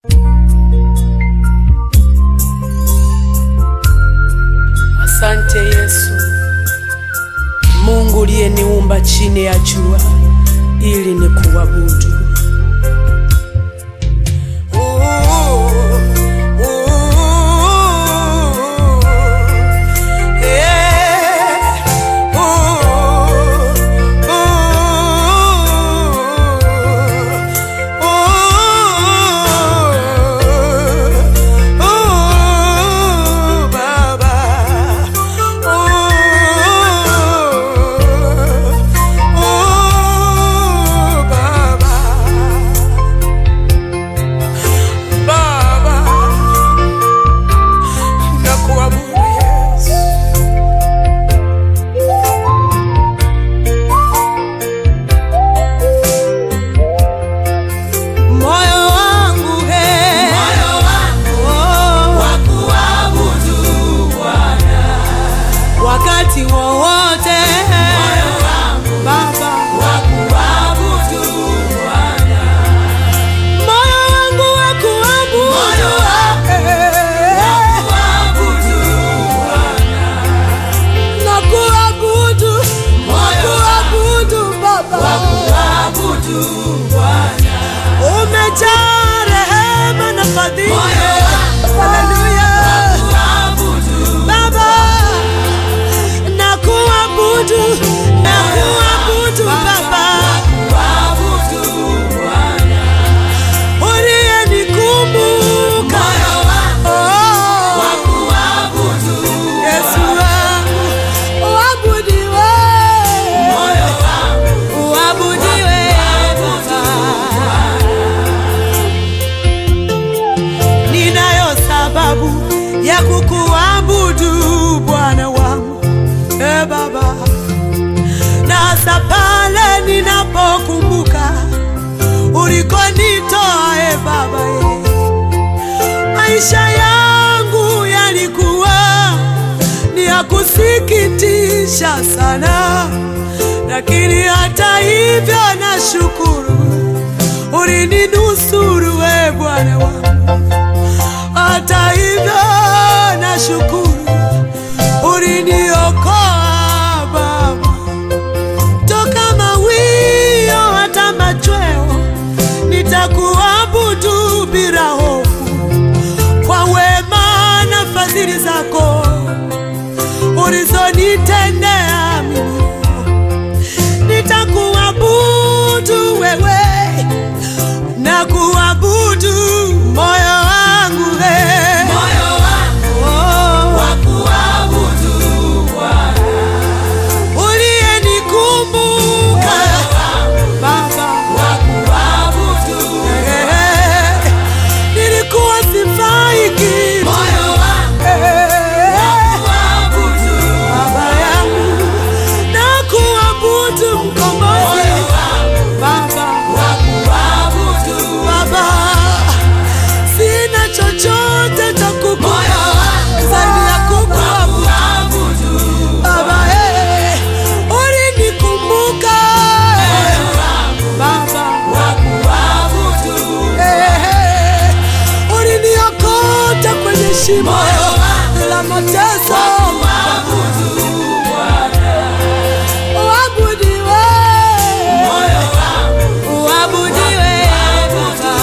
Asante Yesu, Mungu uliyeniumba chini ya jua ili nikuabudu. Moyo wangu he, oh, wakati wowote Baba, moyo wangu wa kuabudu na kuabudu na kuabudu Baba, umejaa rehema na fadhili. Haleluya. Baba, na kuabudu na kuabudu Baba, uliyenikumbuka Oh, Yesu wangu, uabudiwe, uabudiwe Baba. Ninayo sababu ya kukuabudu Bwana wangu e Baba, na hasa pale ninapokumbuka ulikonitoa e Baba e. Maisha yangu yalikuwa ni ya kusikitisha sana, lakini hata hivyo nashukuru ulininusuru we Bwana wangu. Hata hivyo nashukuru uliniokoa Baba toka mawio hata machweo, nitakuabudu bila hofu kwa wema na fadhili zako ulizonitendea mimi. Nitakuabudu wewe na kuabudu moyo wangu we. Oh, uliyenikumbuka Baba, eh, nilikuwa sifai kitu Eh, Baba yangu na kuabudu mkombozi Baba, Baba, sina chochote cha kukupa zaidi ya kukuabudu Baba, eh, ulinikumbuka eh, Baba, eh, uliniokota kwenye shimo la mateso Uabudiwe, uabudiwe Baba.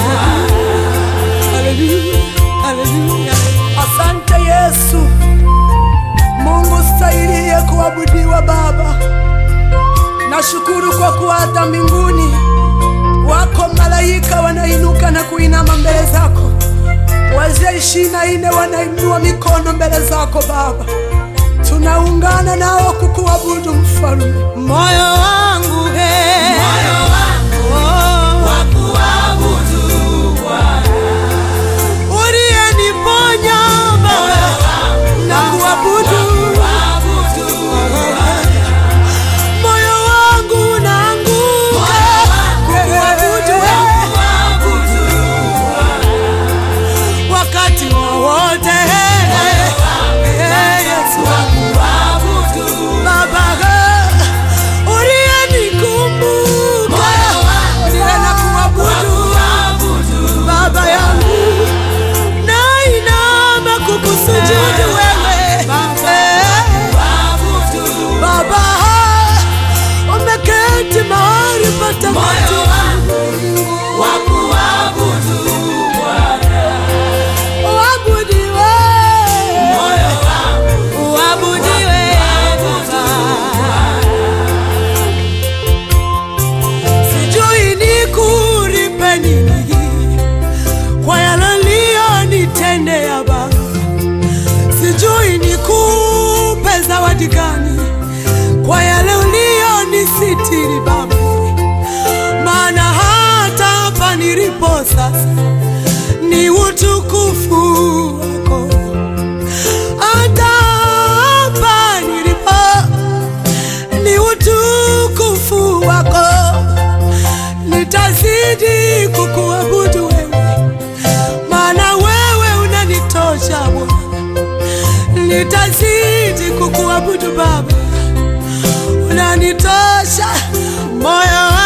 Haleluya, haleluya. Asante Yesu, Mungu stahiliye kuabudiwa Baba. Nashukuru kwa kuwa hata mbinguni wako malaika wanainuka na kuinama mbele zako, wazee ishirini na nne wanainua mikono mbele zako Baba. Tunaungana nao kukuabudu Mfalme. Moyo wangu he, oh, uliyeniponya Baba na kuabudu moyo wangu unaanguka kukuabudu wakati wowote Eh, Yesu Baba uliyenikumbuka nitazidi kukuabudu wewe, maana wewe unanitosha Bwana. Nitazidi kukuabudu Baba, unanitosha moyo